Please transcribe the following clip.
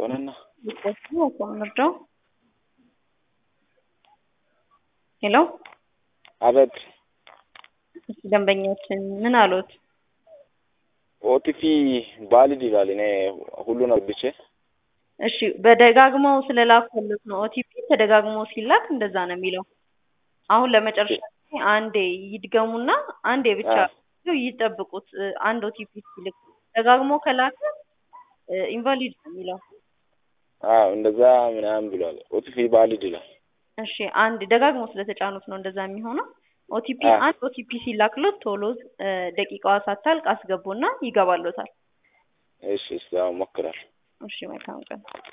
ከሆነና ምርዳው ሄሎ አቤት እሺ ደንበኛችን ምን አሉት? ኦቲፒ ቫሊድ ይላል። እኔ ሁሉን አርግቼ እሺ በደጋግመው ስለላኩለት ነው። ኦቲፒ ተደጋግሞ ሲላክ እንደዛ ነው የሚለው። አሁን ለመጨረሻ ጊዜ አንዴ ይድገሙና አንዴ ብቻ ይጠብቁት። አንድ ኦቲፒ ሲልክ ደጋግሞ ከላከ ኢንቫሊድ ነው የሚለው። አዎ እንደዛ ምናምን ብሏል። ኦቲፒ ቫሊድ ይላል። እሺ አንድ ደጋግሞ ስለተጫኑት ነው እንደዛ የሚሆነው። ኦቲፒ አንድ ኦቲፒ ሲላክሎት ቶሎ ደቂቃዋ ሳታልቅ አስገቡና ይገባሎታል። እሺ እስኪ አሁን ሞክራል። እሺ መልካም ቀን።